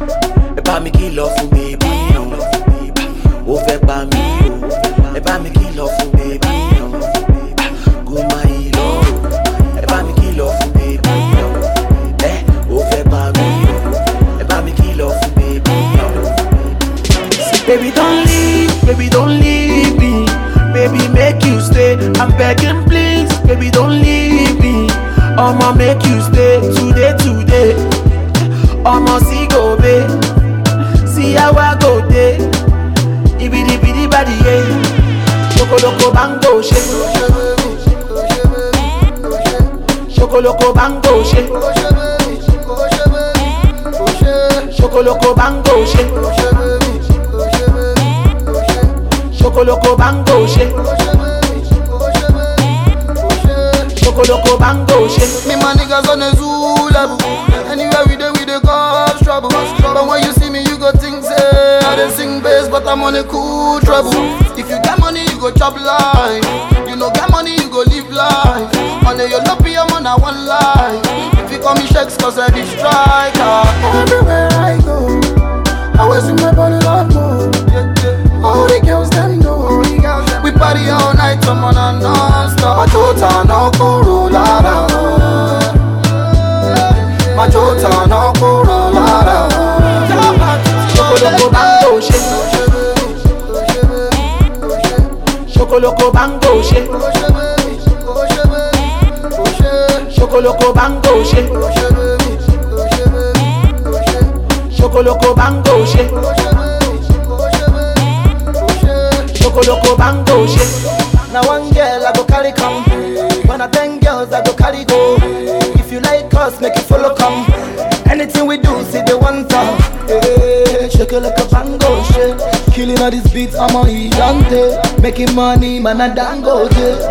ẹ bá mi kìlọ̀ fún bèbí o ó fẹ́ pa mí o ẹ bá mi kìlọ̀ fún bèbí o kò má yí lọ o ẹ bá mi kìlọ̀ fún bèbí o ẹ ó fẹ́ pa mí o ẹ bá mi kìlọ̀ fún bèbí o. Baby don't leave, baby don't leave me Baby make you stay, I'm begging please Baby don't leave me I'ma make you stay today, today I'ma see go babe See how I go day Ibidi bidi body yeah Chocoloko bango shake Chocoloko bango shake Chocoloko bango shake Chocoloko bango shake Chocoloko bango shake Me my niggas on a zoo level. Anywhere we dey, we dey cause trouble. But when you see me, you go think say I dey sing bass, but I'm on a cool treble. If you get money, you go chop life. You no get money, you go live life. On a your lobby, I'm on a one life. If you call me shakes, cause I be striker. Everywhere I go, I always in my body love more. All the girls them know. We party all night, I'm on a non-stop. Majota no kuru lara. Majota no kuru lara. Chocoloko bango shake Chocoloko bango shake Chocoloko bango shake Chocoloko bango shake Chocoloko bango shake Now one girl I go carry come. When I ten girls I go carry go. If you like us, make you follow come. Anything we do, see the one time. Hey, shake it like a bango shake. Killing all these beats, I'm on Idante. Making money, man, I dango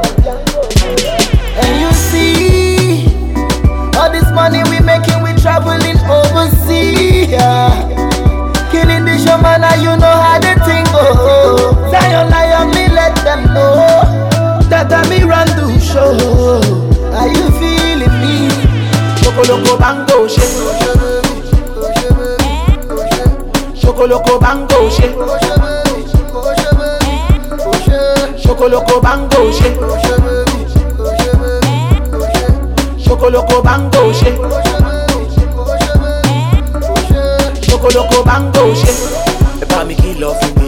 And you see, all this money we making, we traveling overseas. Yeah. Killing the show, man, now you know how the thing go. Zion, lion, me let them know that I me run the show. Are you feeling me? Chocoloko bango shake Chocoloko bango shake Chocoloko bango shake Chocoloko bango shake Chocoloko bango shake Ẹ bá mi kìlọ̀ fún